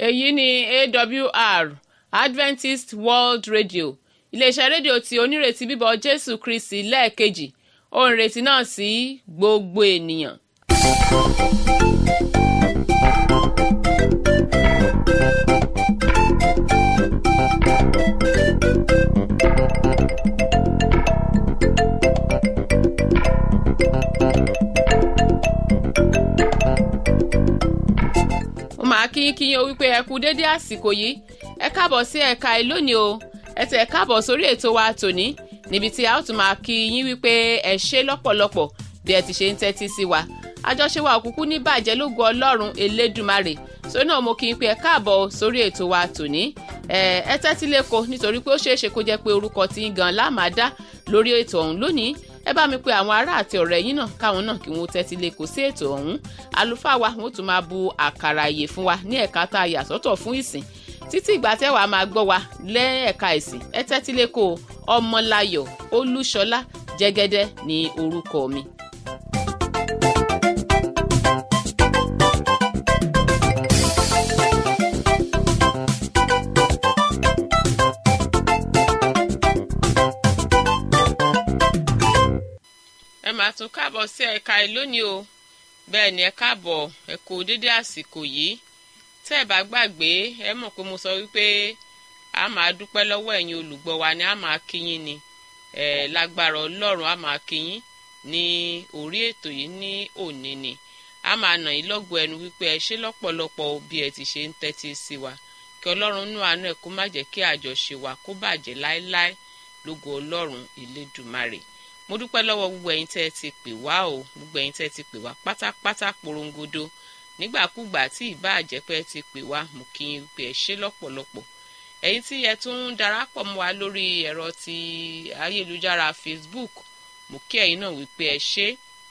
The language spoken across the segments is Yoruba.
èyí ni awr adventist world radio iléeṣẹ́ rédíò tí onírètí bíbọ̀ jésù kristi lẹ́ẹ̀kejì ohùn ìrètí náà sí gbogbo ènìyàn. mo máa kí kí yín o wípé ẹ kú déédé àsìkò yìí ẹ káàbọ̀ sí ẹ̀ka ẹ̀ lónìí o ẹ tẹ̀ káàbọ̀ sórí ètò wa tòní níbi tí a ó tún máa kí yín wípé ẹ ṣe lọ́pọ̀lọpọ̀ bí ẹ ti ṣe ń tẹ́tí sí wa àjọṣe wa òkùnkùn ní bàjẹ́ lógo ọlọ́run elédùmarè sórí náà mo kí n pé ẹ káàbọ̀ sórí ètò wa tòní ẹ ẹ tẹ́tí lẹ́kọ̀ọ́ nítorí pé ó ṣeé ṣe kó jẹ́ pé orúkọ tí ń gan lámàdá lórí ètò ọ̀hún lónìí ẹ bá mi pe àwọn ará àti ọ̀rẹ́ yín náà káwọn náà kí wọ́n tẹ́tí lẹ́kọ̀ọ́ sí ètò ọ̀hún àlùfáà wa wọ́n tún máa bu àkàrà ìyè fún wa ní ẹ̀ka tá a yà sọ́tọ̀ fún ìsìn títí ìgbà tẹ́wà máa gbọ́ wa lẹ́ẹ̀ka ìsìn ẹ tẹ́tí lẹ́kọ̀ọ́ ọmọláyọ̀ olúṣọlá jẹ́gẹ́dẹ́ ní orúkọ mi. ẹ máa tún káàbọ̀ sí ẹ̀ka ẹ̀ lónìí o bẹ́ẹ̀ ni ẹ káàbọ̀ ẹ kú dédé àsìkò yìí tẹ́ ẹ bá gbàgbé ẹ mọ̀ pé mo sọ wípé a máa dúpẹ́ lọ́wọ́ ẹ̀yin olùgbọ́ wa ni a máa kíyín ni ẹ lágbára ọlọ́run a máa kíyín ní orí ètò yìí ní òní ni a máa nà yín lọ́gbọ̀ ẹnu wípé ẹ ṣe lọ́pọ̀lọpọ̀ bí ẹ ti ṣe ń tẹ́tí sí wa kí ọlọ́run nú àánú ẹ̀ kó má jẹ́ kí àjọṣe wa kó bàjẹ́ láéláé lógo ọlọ́run ìlédùmarè mo dúpẹ́ lọ́wọ́ gbogbo ẹ̀yin tẹ́ ẹ ti pè wá o gbogbo ẹ̀yin tẹ́ ẹ ti pè wá pátápátá porongodo nígbàkúgbà tí ìbá àjẹpẹ́ ti pè wá mo kí n pè ẹ ṣe lọ́pọ̀lọpọ̀ ẹ̀yin tí ẹ tún ń darapọ̀ mọ́ wa lórí ẹ̀rọ ti ayélujára Facebook mo kí ẹ̀yin náà wípé ẹ ṣe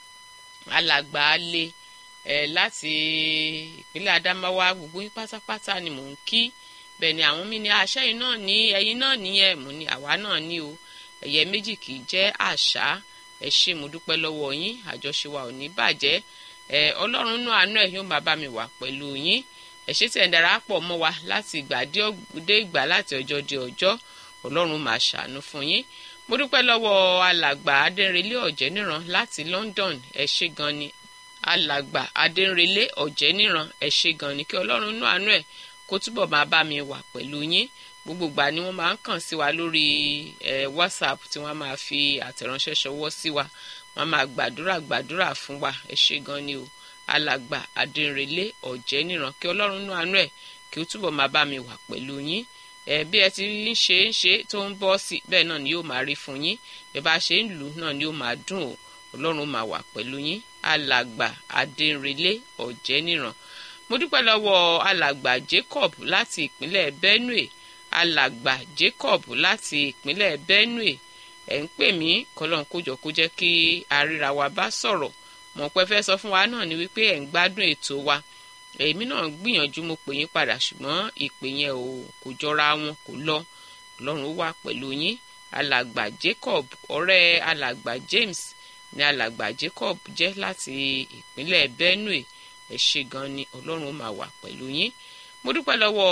alàgbà alẹ́ ẹ láti ìpínlẹ̀ Adamawa gbogbo yín pátápátá ni mò ń kí bẹ́ẹ̀ ni àwọn mi ní àṣẹyìn náà ní ẹ̀yin náà nìyẹn mo ní àwa náà ní o ẹ̀yẹ méjì kì í jẹ́ àṣà ẹ ṣé mo dúpẹ́ lọ́wọ́ yín àjọṣe wa ò ní bàjẹ́ ẹ ọlọ́run náà àánú ẹ̀ yóò máa bá mi wà pẹ̀lú yín ẹ ṣé tí ẹ̀ ń darapọ̀ mọ́ wa láti ìgbà dé ìgbà láti ọjọ́ dé ọjọ́ ọlọ́run máa ṣàánú fún yín mo dúpẹ́ lọ́wọ́ alàgbà adẹ́rẹ́lé ọ̀jẹ́níran láti London ẹ ṣé gan ni alàgbà adẹ́rẹ́lé ọ̀jẹ́níran ẹ ṣé gan ni kí ọlọ́run náà àánú ẹ̀ kó túbọ̀ máa bá mi wà pẹ̀lú yín gbogbo ìgbà ni wọ́n máa ń kàn sí wa lórí ẹ whatsapp tí wọ́n máa fi àtẹ̀ránṣẹ́ ṣọwọ́ sí wa wọ́n máa gbàdúrà gbàdúrà fún wa ẹ ṣé gan ni o alàgbà adẹnrẹlẹ ọ̀jẹ́ níran kí ọlọ́run nú àánú ẹ̀ kí ó túbọ̀ máa bá mi wà pẹ̀lú yín ẹ bí ẹ ti ń ṣe ń ṣe tó ń bọ́ sí bẹ́ẹ̀ náà ni yóò máa rí fún yín ẹ bá ṣe ń lù náà ni yóò máa dùn o ọlọ́run máa wà pẹ̀lú yín alàgbà adẹnrẹlẹ ọ̀jẹ́ níran mo dúpẹ́ lọ́wọ́ alàgbà Jacob láti ìpínlẹ̀ Benue alàgbà Jacob láti ìpínlẹ̀ Benue ẹ̀ ń pè mí kọ́lọ́n kójọ kó jẹ́ kí àríra wa bá sọ̀rọ̀ mọ̀ pé fẹ́ sọ fún wa náà ni wípé ẹ̀ ń gbádùn ètò wa èmi náà gbìyànjú mo pè yín padà ṣùgbọ́n ìpè yẹn ò kò jọra wọn kò lọ ọlọ́run wà pẹ̀lú yín alàgbà Jacob ọ̀rẹ́ alàgbà James ni alàgbà Jacob jẹ́ láti ìpínlẹ̀ Benue ẹ̀ ṣe gan ni ọlọ́run máa wà pẹ̀lú yín mo dúpẹ́ lọ́wọ́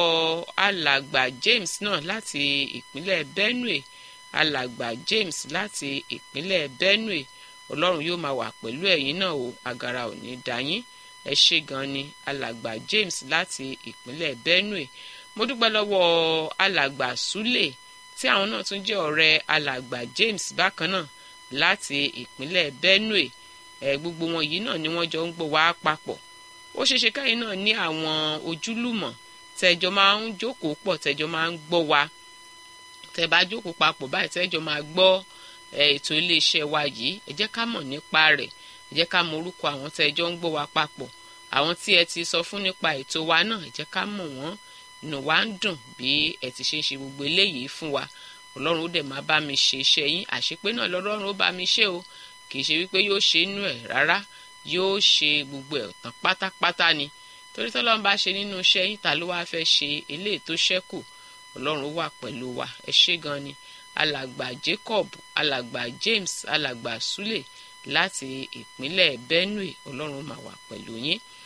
alàgbà James náà láti ìpínlẹ̀ Benue alàgbà James láti ìpínlẹ̀ Benue ọlọ́run yóò máa wà pẹ̀lú ẹ̀yin náà o àgàrà ò ní dá yín ẹ ṣé gan ni alàgbà James láti ìpínlẹ̀ Benue mo dúpẹ́ lọ́wọ́ alàgbà Sule tí àwọn náà tún jẹ́ ọ̀rẹ́ alàgbà James bákan náà láti ìpínlẹ̀ Benue ẹ gbogbo wọn yìí náà ni wọ́n jọ ń gbọ́ wá papọ̀ ó ṣeéṣe káyìn náà ní àwọn ojúlùmọ̀ tẹjọ máa ń jókòó pọ̀ tẹjọ máa ń gbọ́ wa tẹ bá jókòó papọ̀ báyìí tẹjọ máa gbọ́ ètò iléeṣẹ́ wa yìí ẹ jẹ́ ká mọ̀ nípa rẹ̀ ẹ jẹ́ ká mọ̀ orúkọ àwọn tẹjọ ń gbọ́ wa papọ̀ àwọn tí ẹ ti sọ fún nípa ètò wa náà ẹ jẹ́ ká mọ̀ wọ́n inú wa ń dùn bí ẹ ti ṣe ń ṣe gbogbo eléyìí fún wa ọlọ́run ó dẹ̀ máa bá mi ṣe iṣẹ́ yín àṣepé náà lọ́lọ́run ó bá mi ṣe o kì í ṣe wípé yóò ṣe inú ẹ̀ rárá yóò ṣe gbogbo ẹ̀ tán pátápátá ni torí tọ́lọ́run bá ṣe nínú iṣẹ́ yín ta ló wáá fẹ́ ṣe eléyìí tó ṣẹ́kù ọlọ́run wà pẹ̀lú wa ẹ ṣé gan ni alàgbà Jacob alàgbà James alàgbà Sule láti ìpínlẹ̀ Benue ọlọ́run máa wà pẹ̀lú yín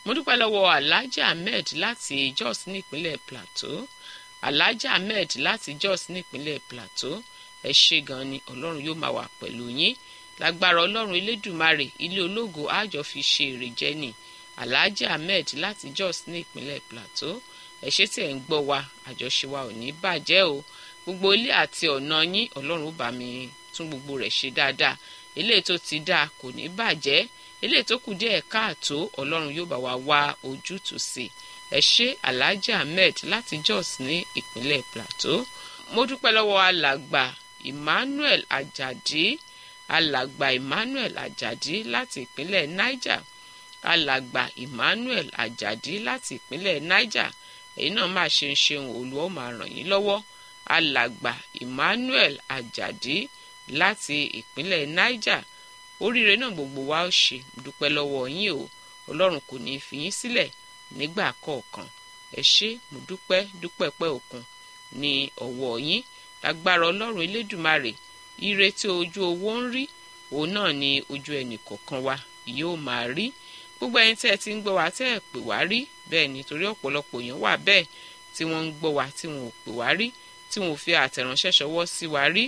mo dúpẹ́ lọ́wọ́ alhaji ahmed láti jos nípínlẹ̀ plateau alhaji ahmed láti jos nípínlẹ̀ plateau ẹ ṣe gan ni ọlọ́run yóò máa wà pẹ̀lú yín lágbára ọlọ́run elédùmarè ilé ológo àjọ fi ṣe èrè jẹ ni alhaji ahmed láti jos ní ìpínlẹ̀ plateau ẹ ṣé tí ẹ̀ ń gbọ́ wa àjọṣe wa ò ní bàjẹ́ o gbogbo ilé àti ọ̀nà yín ọlọ́run ó bá mi tún gbogbo rẹ̀ ṣe dáadáa eléyìí tó ti dáa kò ní bàjẹ́ eléyìí tó kù díẹ̀ káàtó ọlọ́run yóò bá wa wá ojútùú sí ẹ ṣé alhaji ahmed láti jos ní ìpínlẹ̀ plateau mo dúpẹ́ lọ́wọ́ alàgbà emmanuel ajadi alàgbà emmanuel ajadi láti ìpínlẹ̀ niger alàgbà emmanuel ajadi láti ìpínlẹ̀ niger èyí náà máa ṣe ń ṣeun olùwọ́ máa ràn yín lọ́wọ́ alàgbà emmanuel ajadi láti ìpínlẹ̀ niger oríire náà gbogbo wa ó ṣe dúpẹ́ lọ́wọ́ yín o ọlọ́run kò ní í fi yín sílẹ̀ nígbà kọ̀ọ̀kan ẹ ṣé mo dúpẹ́ dúpẹ́ pẹ́ òkun ní ọwọ́ yín lágbára ọlọ́run elédùmarè ire tí ojú owó ń rí òun náà ni ojú ẹnì kọ̀ọ̀kan wa yóò máa rí gbogbo ẹyin tẹ́ ẹ ti ń gbọ́ wa tẹ́ ẹ pè wá rí bẹ́ẹ̀ nítorí ọ̀pọ̀lọpọ̀ èèyàn wà bẹ́ẹ̀ tí wọ́n ń gbọ́ wa tí wọn ò pè wá rí tí wọn ò fi àtẹ̀ránṣẹ́ ṣọwọ́ sí wa rí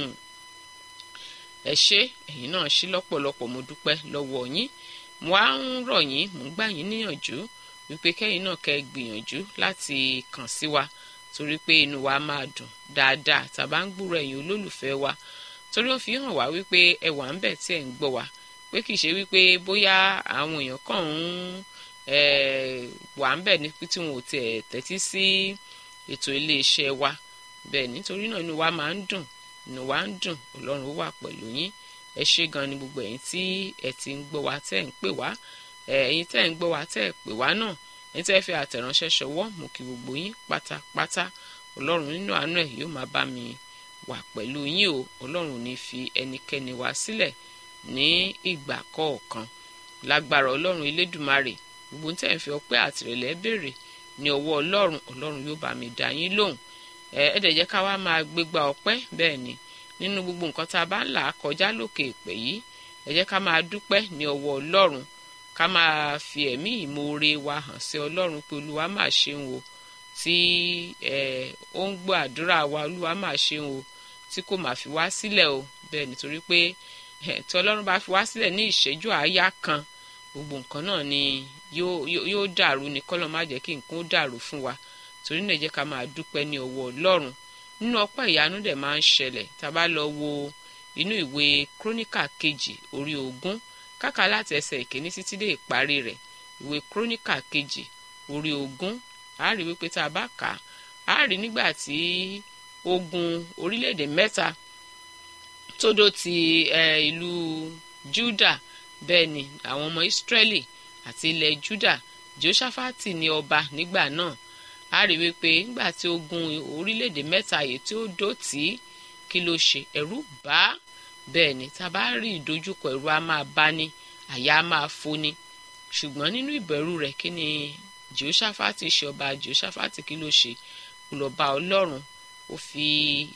ẹ ṣé ẹ̀yin náà ṣí lọ́pọ̀lọpọ̀ mo dúpẹ́ lọ́wọ́ yín mo á ń rọ̀ yín mo ń gbà yín níyànjú wípé kẹ́yìn náà kẹ́ gbìyànjú láti kàn sí wa torí pé inú wa máa dùn dáadáa tàbá ń gbúrò ẹ̀yin olólùfẹ́ wa torí ó fi hàn wá wípé ẹ wà ń bẹ̀ tí ẹ̀ ń gbọ́ wa pé kìí ṣe wípé bóyá àwọn èèyàn kàn ń wà ń bẹ̀ ní tí wọn ò tiẹ̀ tẹ́tí sí ètò iléeṣẹ́ wa bẹ́ẹ̀ nítorí náà inú wa máa ń dùn inú wa ń dùn ọlọ́run ó wà pẹ̀lú yín ẹ ṣé gan ni gbogbo ẹ̀yin tí ẹ ti ń gbọ́ wa tẹ́ ń pè wá ẹ̀yin tẹ́ ń gbọ́ wa tẹ́ ẹ pè wá náà ẹ̀yin tẹ́ fi àtẹ̀ránṣẹ́ ṣọwọ́ mú kí gbogbo yín pátápátá ọlọ́run nínú àánú ẹ̀ yóò máa bá mi wà pẹ̀lú yín o ọlọ́run ò ní fi ẹnikẹ́ni wá sílẹ̀ ní ìgbà kọ̀ọ̀kan lágbára ọlọ́run elédùmarè gbogbo tẹ́ ẹ̀ fi ọpẹ́ àtìrẹ̀lẹ̀ béèrè ní ọwọ́ ọlọ́run ọlọ́run yóò bá mi dá yín lóhùn ẹ ẹ dẹ̀ jẹ́ ká wá máa gbégbá ọpẹ́ bẹ́ẹ̀ ni nínú gbogbo nǹkan tá a bá ń là á kọjá lókè èpè yìí ẹ jẹ́ ká máa dúpẹ́ ní ọwọ́ ọlọ́run ká máa fi ẹ̀mí ìmoore wa hàn sí ọlọ́run pé olúwa máa ṣeun o tí ẹ ó ń gbọ́ àdúrà wa olúwa máa ṣeun o tí kò máa fi wá sílẹ̀ o bẹ́ẹ̀ nítorí pé tí ọlọ́run bá fi wá sílẹ̀ ní ìṣẹ́jú àáyá kan gbogbo nǹkan náà ni yóò dàrú ni kọ́lọ́ má jẹ́ kí nǹkan ó dàrú fún wa torí náà jẹ́ ká máa dúpẹ́ ní ọwọ́ ọlọ́run nínú ọpẹ́ ìyanu dẹ̀ máa ń ṣẹlẹ̀ tá a bá lọ wo inú ìwé króníkà kejì orí ogún káka láti ẹsẹ̀ ìkíní títí dé ìparí rẹ̀ ìwé króníkà kejì orí ogún a rí wípé tá a bá kà á a rí nígbà tí ogun orílẹ̀-èdè mẹ́ta tó dó ti ìlú Júdà bẹ́ẹ̀ ni àwọn ọmọ Ísírẹ́lì àti ilẹ̀ Júdà Jóṣáfátì ní ọba nígbà náà a rí wípé nígbà tí ogun orílẹ̀-èdè mẹ́ta yìí tí ó dó tì í kí ló ṣe ẹ̀rù bá bẹ́ẹ̀ ni tá a bá rí ìdojúkọ ẹ̀rù á máa bá ní àyà á máa foni ṣùgbọ́n nínú ìbẹ̀rù rẹ̀ kí ni Jèhoṣáfátì ṣe ọba Jèhoṣáfátì kí ló ṣe kó lọ bá Ọlọ́run ó fi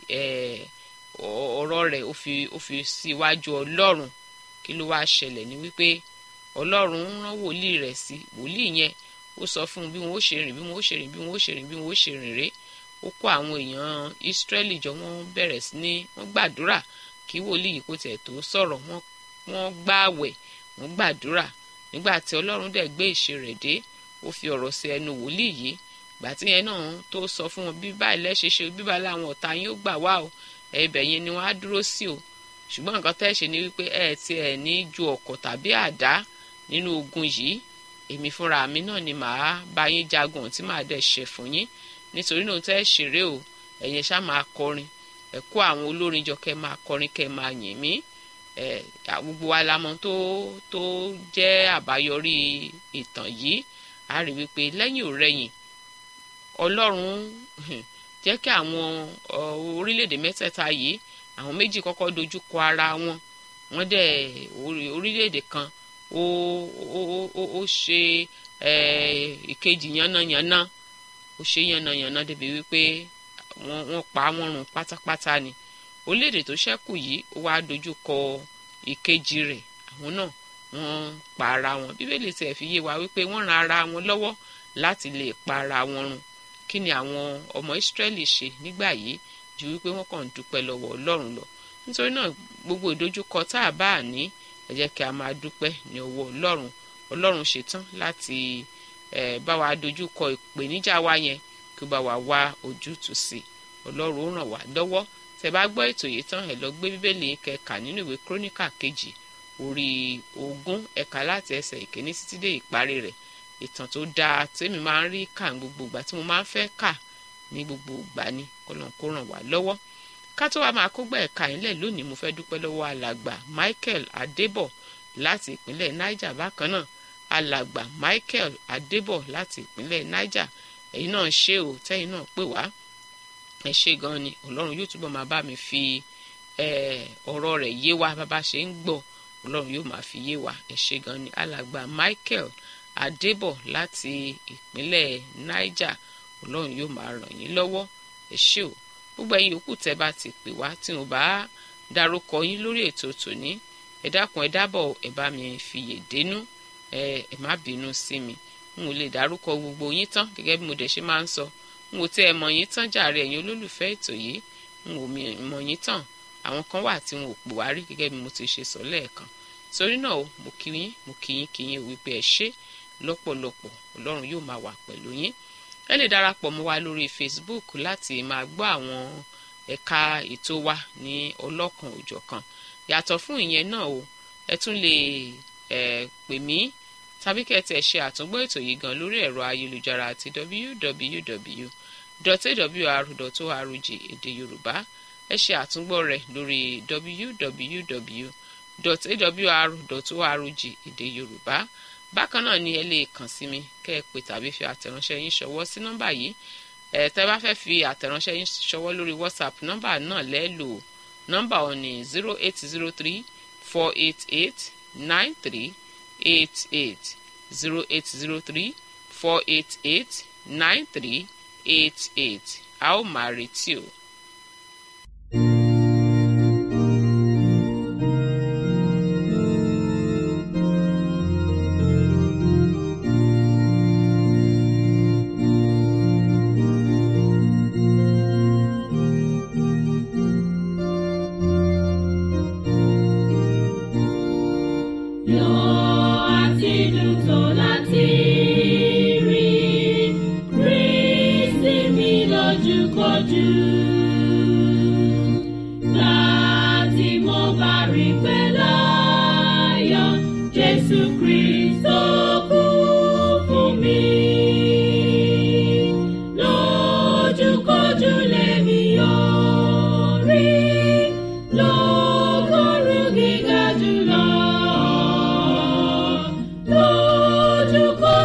ọ̀rọ̀ rẹ̀ ó fi ó fi síwájú Ọlọ́run kí ló wá ṣẹlẹ̀ ní wípé Ọlọ́run rán wòlíì rẹ̀ sí wòlíì yẹn ó sọ fún un bí wọn ó ṣe rìn bí wọn ó ṣe rìn bí wọn ó ṣe rìn bí wọn ó ṣe rìn rè ó kó àwọn èèyàn Ísírẹ́lì jọ wọ́n bẹ̀rẹ̀ sí ní wọ́n gbàdúrà kí wòlíì yìí kó tiẹ̀ tó sọ̀rọ̀ wọ́n wọ́n gbààwẹ̀ wọ́n gbàdúrà nígbà tí Ọlọ́run dẹ̀ gbé ìṣe rẹ̀ dé ó fi ọ̀rọ̀ sí ẹnu wòlíì yìí gbà tí yẹn náà tó sọ fún wọn bí báyìí lẹ́ṣẹ̀ ṣe bí báyìí làwọn ọ̀tá yín ó gbà wá o ẹ̀bẹ̀ yẹn ni wọ́n á dúró sí o ṣùgbọ́n nǹkan tẹ́ ṣe ni wípé ẹ̀ ti ẹ̀ ní ju ọ̀kọ̀ tàbí àdá nínú ogun yìí èmi fúnra mi náà ni màá bá yín jagun tí màá dẹ̀ ṣe fún yín nítorí náà tẹ́ ṣeré o ẹ̀yin ṣá máa kọrin ẹ̀ kó àwọn olórin jọ kẹ́ máa kọrin kẹ́ máa yìn mí ẹ̀ gbogbo wa la mọ̀ tó tó jẹ́ àbáyọrí ìtàn yìí a rí wípé lẹ́yìn ò rẹ̀yìn ọlọ́run jẹ́ kí àwọn orílẹ̀-èdè mẹ́tẹ̀ẹ̀ta yìí àwọn méjì kọ́kọ́ dojú kọ ara wọn wọ́n dẹ̀ orílẹ̀-èdè kan ó ó ó ó ṣe ìkejì yánnayànna ó ṣe yánnayànna débi wípé wọ́n wọ́n pa wọ́n run pátápátá ni orílẹ̀-èdè tó ṣẹ́kù yìí ó wá dojú kọ ìkejì rẹ̀ àwọn náà wọ́n pa ara wọn bíbélì tiẹ̀ fi yé wa wípé wọ́n ran ara wọn lọ́wọ́ láti lè pa ara wọn run kí ni àwọn ọmọ ìsírẹ́lì ṣe nígbà yìí ju wípé wọ́n kàn ń dúpẹ́ lọ́wọ́ ọlọ́run lọ nítorí náà gbogbo ìdojúkọ tá a bá ní ẹ jẹ́ kí a máa dúpẹ́ ní ọwọ́ ọlọ́run ọlọ́run ṣetán láti bá wa dojúkọ ìpèníjà wa yẹn kí ó bá wa wá ojútùú sí ọlọ́run ó ràn wá lọ́wọ́ tẹ́ bá gbọ́ ètò yìí tán ẹ lọ gbé bíbélì kẹkà nínú ìwé króníkà kejì orí ogún ẹ̀ka láti ẹsẹ̀ ìkíní títí dé ìparí rẹ̀ ìtàn tó dáa tèmi máa ń rí kà ní gbogbo ìgbà tí mo máa ń fẹ́ kà ní gbogbo ìgbà ni kọ́lọ́n kó ràn wá lọ́wọ́ ká tó wá máa kógbà ẹ̀ka ìlẹ̀ lónìí mo fẹ́ dúpẹ́ lọ́wọ́ alàgbà Michael Adébọ̀ láti ìpínlẹ̀ Niger bákan náà alàgbà Michael Adébọ̀ láti ìpínlẹ̀ Niger ẹ̀yin náà ṣé o tẹ́yin náà pè wá ẹ ṣé gan ni Ọlọ́run yóò túbọ̀ máa bá mi fi ọ̀rọ̀ rẹ̀ yé wa bàbá ṣe ń gbọ́ Ọlọ́run yóò máa fi yé wa ẹ ṣé gan ni alàgbà Michael Adébọ̀ láti ìpínlẹ̀ Niger Ọlọ́run yóò máa ràn yín lọ́wọ́ ẹ ṣé o gbogbo ẹ̀yin yòókù tẹ́ bá ti pè wá tí mo bá dárúkọ yín lórí ètò tòní ẹ dákun ẹ dábọ̀ ẹ bá mi fìyè dénú ẹ ẹ má bínú sí mi n ò lè dárúkọ gbogbo yín tán gẹ́gẹ́ bí mo dẹ̀ ṣe máa ń sọ n ò tí ẹ mọ̀ yín tán jàre ẹ̀yin olólùfẹ́ ètò yìí n ò mọ̀ yín tán àwọn kan wà tí wọn ò pè wá rí gẹ́gẹ́ bí mo ti ṣe sọ lẹ́ẹ̀kan torí náà o mo kí yín mo kí yín kí yín wípé ẹ ṣé lọ́pọ̀lọpọ̀ ọlọ́run yóò máa wà pẹ̀lú yín ẹ lè darapọ̀ mọ́ wa lórí Facebook láti máa gbọ́ àwọn ẹ̀ka ètò wa ní ọlọ́kan òjọ̀kan yàtọ̀ fún ìyẹn náà o ẹ tún lè ẹ pè mí tàbí kẹ́tì ẹ̀ ṣe àtúngbọ́ ètò yìí gan lórí ẹ̀rọ ayélujára àti www.awr.org èdè yorùbá ẹ ṣe àtúngbọ́ rẹ̀ lórí www.awr.org èdè yorùbá bákan náà ni ẹ lè kàn sí mi kẹ́ ẹ pè tàbí fi àtẹ̀ránṣẹ́ yín ṣọwọ́ sí nọ́mbà yìí ẹ tẹ́ bá fẹ́ fi àtẹ̀ránṣẹ́ yín ṣọwọ́ lórí whatsapp nọ́mbà náà lẹ́ẹ̀lò nọ́mbà ọ̀ ní zero eight zero three four eight eight nine three eight eight zero eight zero three four eight eight nine three eight eight a ó máa retí o.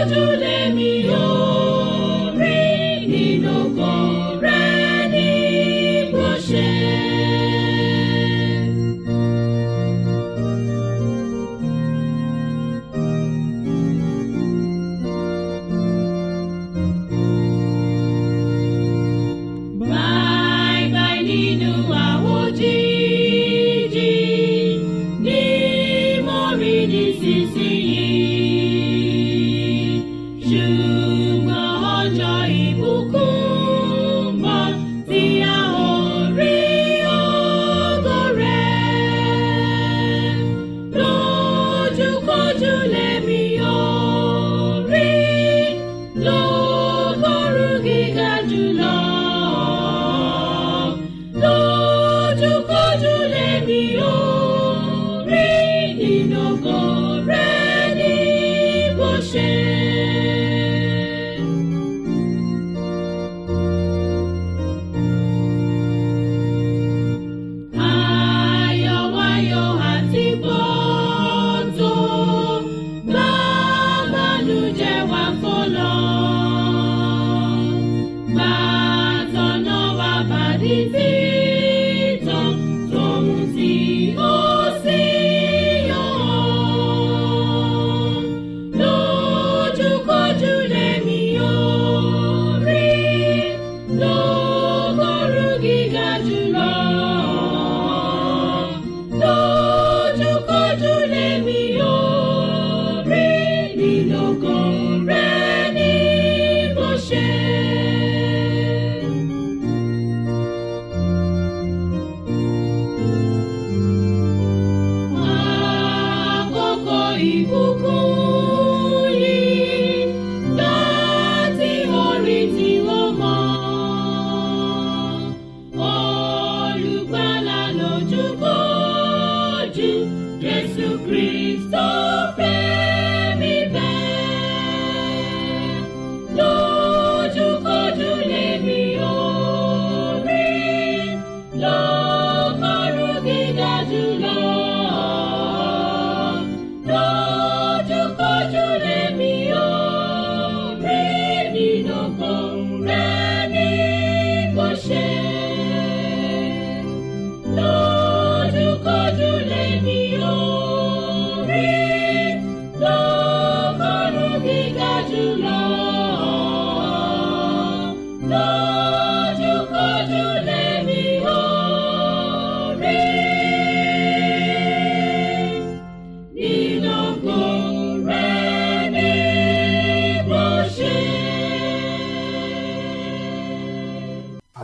Lójúkojú lèmi yóò rí nínú kọ̀ọ̀rẹ́ ní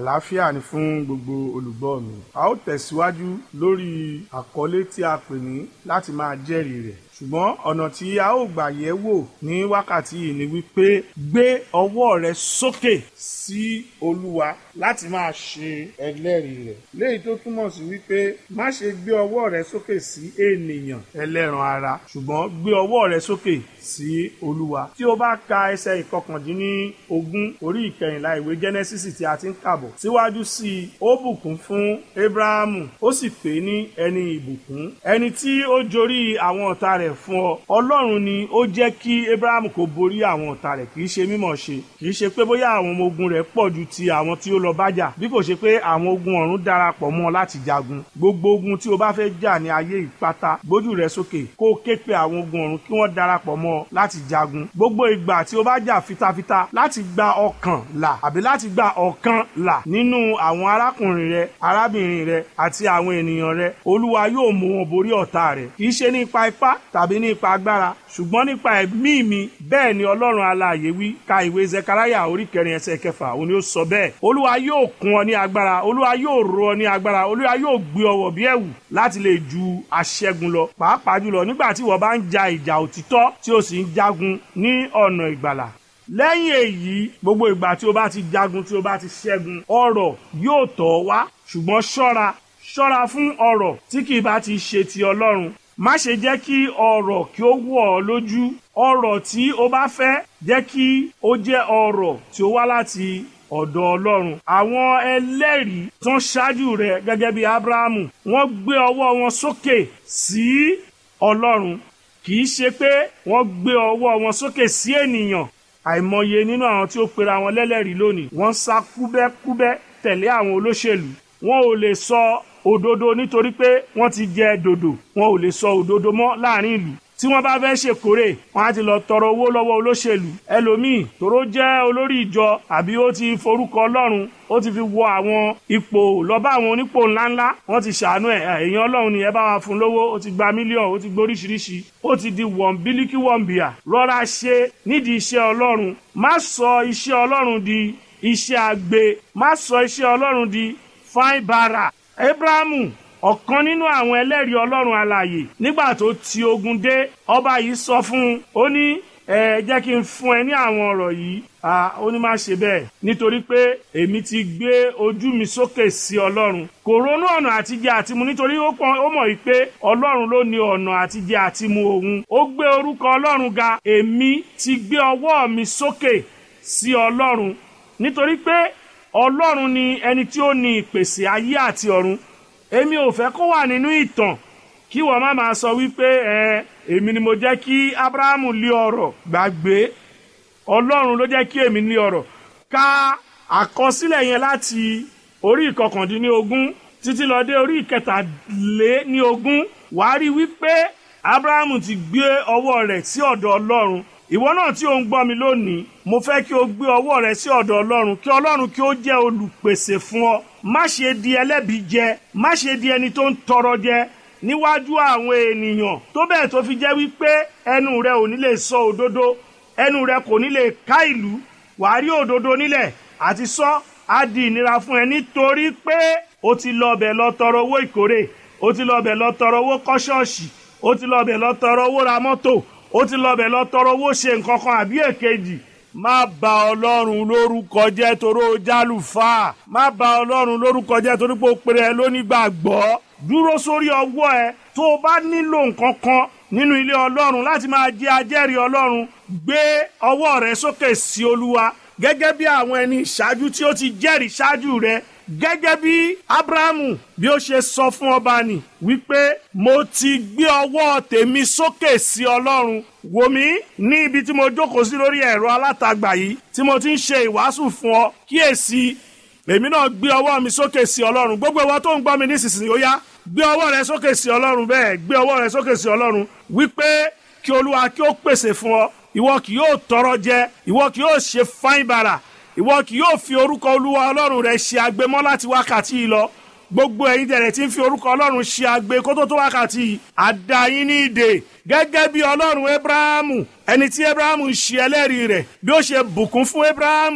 àlàáfíà ni fún gbogbo olùgbọ́ mi. a ó tẹ̀síwájú lórí àkọlé tí a pè ní láti máa jẹ́rìí rẹ̀ ṣùgbọ́n ọ̀nà tí a ó gbà yẹ̀ wò ní wákàtí yìí ni wípé gbé ọwọ́ rẹ sókè sí olúwa láti máa ṣe ẹlẹ́rìí rẹ̀ léyìí tó túmọ̀ sí wípé má ṣe gbé ọwọ́ rẹ sókè sí ènìyàn ẹlẹ́ran ara ṣùgbọ́n gbé ọwọ́ rẹ sókè sí olúwa tí o bá ka ẹsẹ̀ ìkọkàndínní ogún orí ìkẹyìnlá ìwé Genesis tí a ti ń kàbọ̀ síwájú sí i ó bùkún fún Abrahamu ó sì pè é ní ẹni ìbùkún ẹni tí ó jorí àwọn ọ̀tá rẹ̀ fún ọ ọlọ́run ni ó jẹ́ kí Abrahamu kó borí àwọn ọ̀tá rẹ̀ kì í ṣe mímọ̀ ṣe kì í ṣe pé bóyá àwọn ọmọ ogun rẹ̀ pọ̀ ju ti àwọn tí ó lọ bájà bí kò ṣe pé àwọn ogun ọ̀run darapọ̀ mọ́ láti jagun gbogbo ogun tí o bá fẹ́ jà ní ayé ìpátá gbójú rẹ sókè kó o ké pe àwọn ogun ọ̀run kí wọ́n darapọ̀ mọ́ láti jagun gbogbo ìgbà tí o bá jà fitafita láti gba ọkàn là àbí láti gba ọ̀kan là nínú àwọn arákùnrin rẹ arábìnrin rẹ àti àwọn ènìyàn rẹ olúwa yóò mú wọn borí ọ̀tá rẹ kì í ṣe nípa ipá tàbí nípa agbára ṣùgbọ́n nípa ẹ̀mí mi bẹ́ẹ̀ ni ọlọ́run alààyè wí ka ìwé zekaraya orí kẹrin ẹsẹ̀ kẹfà òun ni ó sọ bẹ́ẹ̀ olúwa yóò kún ọ ní agbára olúwa yóò rọ ọ ní agbára olúwa yóò gbé ọ wọ̀ bí ẹ̀wù láti lè ju aṣẹ́gun lọ pàápàá jùlọ nígbà tí wọ́n bá ń ja ìjà òtítọ́ tí o sì ń jagun ní ọ̀nà ìgbàlà lẹ́yìn èyí gbogbo ìgbà tí o bá ti jagun tí o bá ti ṣẹ́gun ọrọ̀ yóò tọ̀ ọ́ wá ṣùgbọ́n ṣọ́ra ṣọ́ra fún ọrọ̀ tí kì í bá ti ṣe ti ọlọ́run má ṣe jẹ́ kí ọrọ̀ kí ó wọ̀ ọ́ lójú ọrọ̀ tí o bá fẹ́ jẹ́ kí ó jẹ́ ọrọ̀ tí ó wá láti ọ̀dọ̀ ọlọ́run àwọn ẹlẹ́rìí tó ń ṣáájú rẹ̀ gẹ́gẹ́ bí abrahamu wọ́n gbé ọwọ́ wọn sókè sí ọlọ́run kì í ṣe pé wọ́n gbé ọwọ́ wọn sókè sí ènìyàn àìmọye nínú àwọn tí ó pera wọn lẹ́lẹ́rìí lónìí wọ́n sá kúbẹ́kúbẹ́ tẹ̀lé àwọn olóṣèlú wọn ò lè sọ òdodo nítorí pé wọ́n ti jẹ dòdò wọn ò lè sọ òdodo mọ́ láàrin ìlú tí wọ́n bá fẹ́ ṣèkórè wọ́n á ti lọ tọrọ owó lọ́wọ́ olóṣèlú ẹlòmíì tòró jẹ́ olórí ìjọ àbí ó ti forúkọ ọlọ́run ó ti fi wọ àwọn ipò lọ́ba àwọn onípò ńláńlá wọ́n ti ṣàánú ẹ̀ èèyàn ọlọ́run ni ẹ bá wa fún lówó ó ti gba mílíọ̀nù ó ti gbóríṣiríṣi ó ti di wọ̀nbílíkì wọ̀nbíà rọra ṣe nídìí iṣẹ́ ọlọ́run má sọ iṣẹ́ ọlọ́run di iṣẹ́ àgbè má sọ iṣẹ́ ọlọ́run di fáin bàrà abrahamu ọ̀kan nínú àwọn ẹlẹ́rìí ọlọ́run alààyè nígbà tó ti ogun dé ọba yìí sọ fún un ó ní ẹ jẹ́ kí n fún ẹ ní àwọn ọ̀rọ̀ yìí ó ní má ṣe bẹ́ẹ̀ nítorí pé èmi ti gbé ojú mi sókè sí ọlọ́run kò ronú ọ̀nà àtijẹ àtimu nítorí ó mọ̀ wípé ọlọ́run ló ní ọ̀nà àtijẹ àtimu òun ó gbé orúkọ ọlọ́run ga èmi ti gbé ọwọ́ mi sókè sí ọlọ́run nítorí pé ọlọ́run ni ẹni tí ó ní ìpèsè ayé àti ọ̀run èmi ò fẹ́ kó wà nínú ìtàn kí wọ́n má máa sọ wípé ẹ èmi ni mo jẹ́ kí abrahamu lé ọrọ̀ gbàgbé ọlọ́run ló jẹ́ kí èmi ní ọrọ̀ ka àkọsílẹ̀ yẹn láti orí ìkọkàndínlógún títí lọ dé orí ìkẹtàléníogún wàá rí wípé abrahamu ti gbé ọwọ́ rẹ̀ sí ọ̀dọ̀ ọlọ́run ìwọ náà tí ò ń gbọ́ mi lónìí mo fẹ́ kí o gbé ọwọ́ rẹ sí ọ̀dọ̀ ọlọ́run kí ọlọ́run kí ó jẹ́ olùpèsè fún ọ má ṣe di ẹlẹ́bi jẹ má ṣe di ẹni tó ń tọrọ jẹ níwájú àwọn ènìyàn tó bẹ́ẹ̀ tó fi jẹ́ wípé ẹnu rẹ ò ní lè sọ òdodo ẹnu rẹ kò ní lè ká ìlú wàá rí òdodo nílẹ̀ àti sọ á di ìnira fún ẹ nítorí pé o ti lọ bẹ̀ lọ tọrọ owó ìkórè o ti lọ bẹ̀ lọ tọrọ owó kọ́ ṣọ́ọ̀ṣì o ti lọ bẹ̀ lọ tọrọ owó ra mọ́tò ó ti lọ bẹ̀ lọ tọrọ owó ṣe nǹkan kan àbí èkejì má bà ọlọ́run lórúkọ jẹ́ torí ó jálùfà má bà ọlọ́run lórúkọ jẹ́ torí pé ó pèrè ẹ lónígbàgbọ́ dúró sórí ọwọ́ ẹ tó o bá nílò nǹkan kan nínú ilé ọlọ́run láti máa jẹ́ ajẹ́rìí ọlọ́run gbé ọwọ́ rẹ sókè sí olúwa gẹ́gẹ́ bí àwọn ẹni ìṣáájú tí ó ti jẹ́rìí ṣáájú rẹ gẹ́gẹ́ bí abrahamu bí ó ṣe sọ fún ọba nì wípé mo ti gbé ọwọ́ tèmi sókè sí ọlọ́run wò mí ní ibi tí mo jókòó sí lórí ẹ̀rọ alátagbà yìí tí mo ti ń ṣe ìwàásù fún ọ kíyèsí èmi náà gbé ọwọ́ mi sókè sí ọlọ́run gbogbo ìwọ tó ń gbọ́ mi nísinsìnyí ó yá gbé ọwọ́ rẹ sókè sí ọlọ́run bẹ́ẹ̀ gbé ọwọ́ rẹ sókè sí ọlọ́run wípé kí olúwa kí ó pèsè fún ọ ìwọ kì yóò tọrọ jẹ ìwọ kì yóò ṣe fáin bàrà ìwọ kì yóò fi orúkọ olúwa ọlọ́run rẹ ṣe agbémọ́ láti wákàtí yìí lọ gbogbo ẹ̀yin tẹ̀lẹ̀ tí ń fi orúkọ ọlọ́run ṣe agbe kó tó tó wákàtí yìí àdáyín ní ìdè gẹ́gẹ́ bí ọlọ́run abrahamu ẹni tí abrahamu ń ṣe ẹlẹ́rìí rẹ̀ bí ó ṣe bùkún fún abrahamu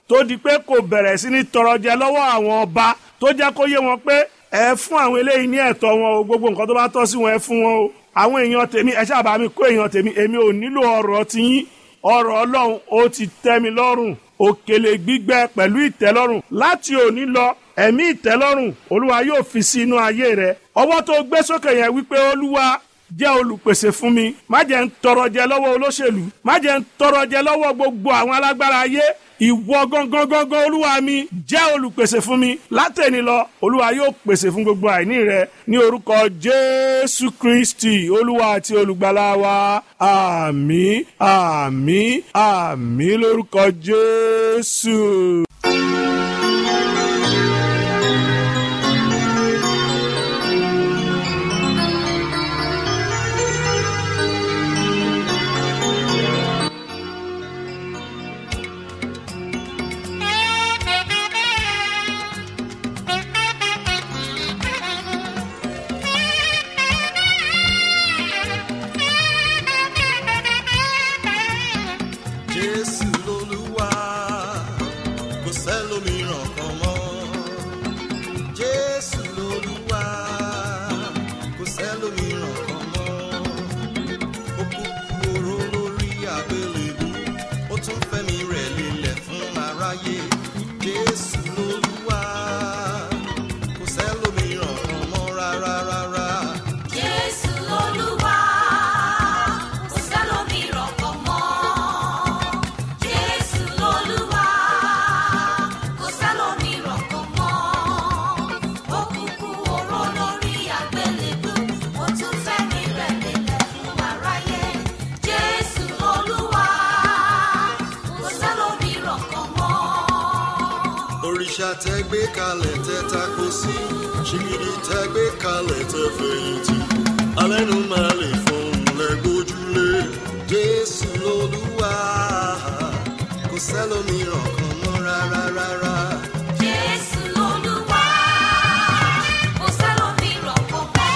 tó di pé kò bẹ̀rẹ̀ sí ní tọrọ jẹ lọ́wọ́ àwọn ọba tó jẹ́ kó yé wọn pé ẹ fún àwọn eléyìí ní ẹ̀tọ́ wọn o gbogbo nǹkan tó bá tọ́ sí wọn ẹ fún wọn o àwọn èèyàn tèmi ẹ ṣáà bá mi kó èèyàn tèmi èmi ò nílò ọ̀rọ̀ tiyín ọ̀rọ̀ ọlọ́run ó ti tẹ́ mi lọ́rùn òkèlè gbígbẹ pẹ̀lú ìtẹ́lọ́rùn láti òní lọ ẹ̀mí ìtẹ́lọ́rùn olúwa yóò fi sí inú ayé rẹ ọwọ́ tó gbé sókè yẹn wípé olúwa jẹ́ olùpèsè fún mi má jẹ́ ń tọrọ jẹ lọ́wọ́ olóṣèlú má jẹ́ ń tọrọ jẹ lọ́wọ́ gbogbo àwọn alágbára ayé ìwọ gangan gangan olúwa mi jẹ́ olùpèsè fún mi látẹ̀ni lọ olúwa yóò pèsè fún gbogbo àìní rẹ ní orúkọ jésù kristi olúwa àti olùgbàlà wa àmín àmín àmín lórúkọ jésù. jésù lolúwa kò sẹ́lòmíràn kan mọ́ jésù lolúwa kò sẹ́lòmíràn kan mọ́ ó kú oró lórí àgbélébú ó tún fẹ́mi rẹ̀ lélẹ̀ fún aráyé jésù lolúwa kò sẹ́lòmíràn kan mọ́ rárá rárá. Jésù Olúwa, kò sẹ́lòmíràn kan mọ́. Jésù Olúwa, kò sẹ́lòmíràn kan mọ́. Ó kúkú oró lórí àgbélébú, ó tún fẹ́mi rẹ̀ lélẹ̀ fún aráyé. Jésù Olúwa, kò sẹ́lòmíràn kan mọ́. òrìṣà tẹ gbé kalẹ̀ tẹ tako sí ṣìgìdì tẹ gbé kalẹ̀ tẹ fẹ̀yìntì alẹ́nu máa lè fọhùn lẹ́gbójúlé jésù lolúwa kò sẹ́lòmíràn kan mọ́ rárá rárá. Jésù Olúwa, kò sẹ́lòmíràn kan mọ́.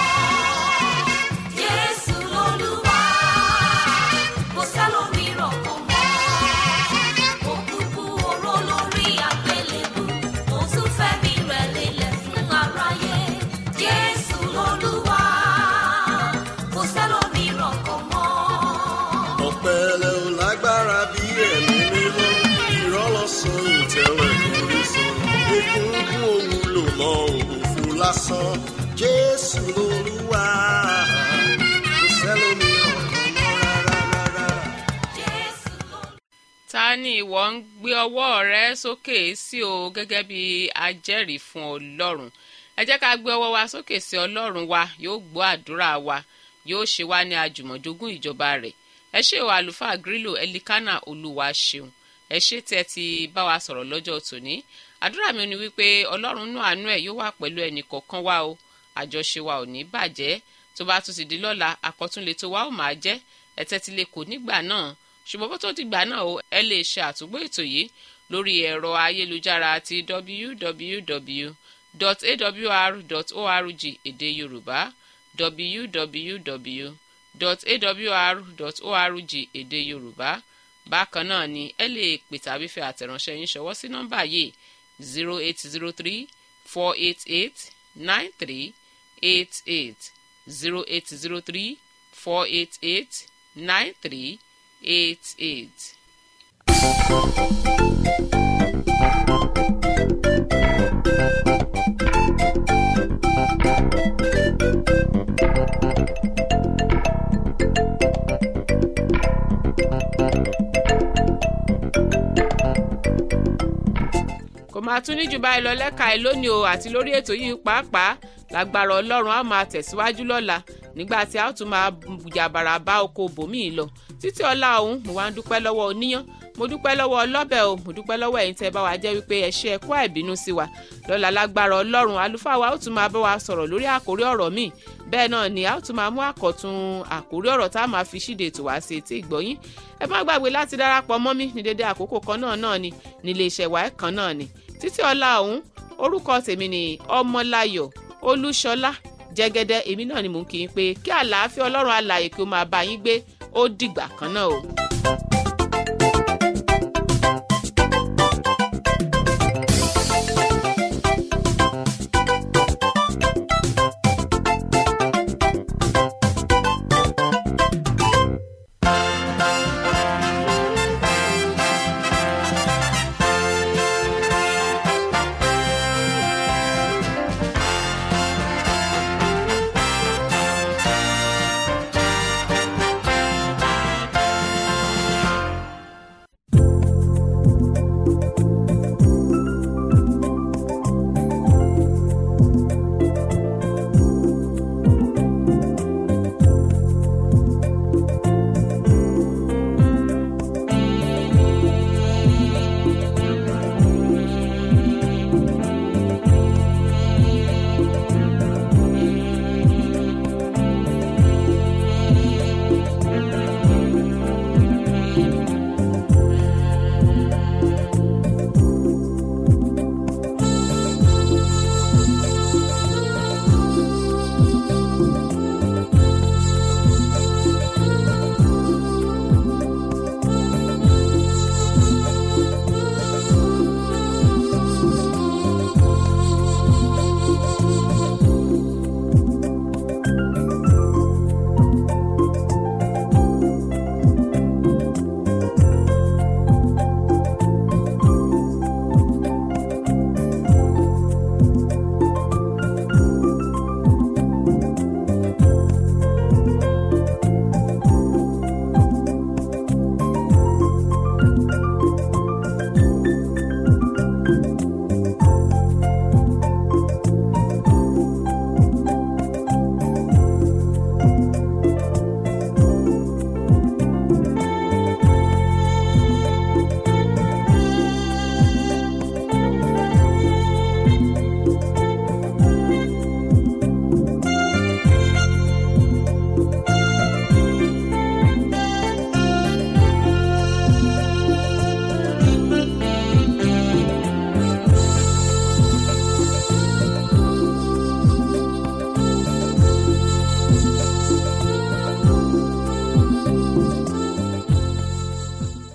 Jésù Olúwa, kò sẹ́lòmíràn kan mọ́. Ó kúkú oró lórí àgbélébú, ó tún fẹ́mi rẹ̀ lélẹ̀ fún aráyé. Jésù Olúwa, kò sẹ́lòmíràn kan mọ́. ọ̀pẹ̀lẹ̀ ò lágbára bí ẹ̀mí mímọ́ ìrọ́lọ́sàn ìtẹ̀lẹ̀ kò rí sọ egungun òun lò mọ́ òfò lásán jésù lolúwa kò sẹ́lòmíràn kan mọ́ rárá rárá. Jésù Olúwa. ta ni ìwọ ń gbé ọwọ́ rẹ sókè sí o gẹ́gẹ́ bí ajẹ́rìí fún ọlọ́run ẹ jẹ́ ká gbé ọwọ́ wa sókè sí ọlọ́run wa yóò gbọ́ àdúrà wa yóò ṣe wá ní àjùmọ̀jogún ìjọba rẹ̀ ẹ ṣé o àlùfáà grílò ẹlikánà olúwa ṣeun ẹ ṣé tí ẹ ti bá wa sọ̀rọ̀ lọ́jọ́ tòní àdúrà mi ni wípé ọlọ́run nú àánú ẹ̀ yóò wà pẹ̀lú ẹnì kọ̀ọ̀kan wa o àjọṣe wa ò ní bàjẹ́ tó bá tún ti di lọ́la àkọ́túnlé tó wa ó máa jẹ́ ẹ tẹ́tí lè kó nígbà náà ṣùgbọ́n bó tó dìgbà náà o ẹ lè ṣe àtúgbò ètò yìí lórí ẹ̀rọ ayélujára ti www.awr.org èdè yorùbá www.awr.org èdè yorùbá bákan náà ni ẹ lè pè tàbí fẹ́ àtẹ̀ránṣẹ́ yín ṣọwọ́ sí nọ́mbà yìí zero eight zero three four eight eight nine three eight eight zero eight zero three four eight eight nine three eight eight. kò máa tún ní jù báyìí lọ lẹ́ka ẹ̀ lónìí o àti lórí ètò yìí pàápàá lágbára ọlọ́run á máa tẹ̀síwájú lọ́la nígbà tí a ó tún máa jàbàrà bá oko bòmíì lọ títí ọlá ọ̀hún mo wá ń dúpẹ́ lọ́wọ́ oníyán mo dúpẹ́ lọ́wọ́ ọlọ́bẹ̀ o mo dúpẹ́ lọ́wọ́ ẹ̀yin tẹ́ bá wa jẹ́ wípé ẹ ṣe ẹ̀kọ́ àìbínú sí wa lọ́la lágbára ọlọ́run àlùfáà wa ó tún máa bá wa sọ̀rọ̀ lórí àkórí ọ̀rọ̀ míì bẹ́ẹ̀ náà ni a ó tún máa mú àkọ́tún àkórí ọ̀rọ̀ tá a máa fi ṣíde ètò wá sí etí ìgbọ́yín ẹ má gbàgbé láti darapọ̀ mọ́ mi ní dédé àkókò kan náà náà ni nílé iṣẹ́ wa kan náà ni títí ọlá ọ̀hún orúkọ tèmi ni ọmọláyọ̀ olúṣọlá jẹ́gẹ́dẹ́ èmi náà ni mò ń kí yín pé kí àlàáfíà ọlọ́run alààyè kí ó máa bá yín gbé ó dìgbà kan náà o.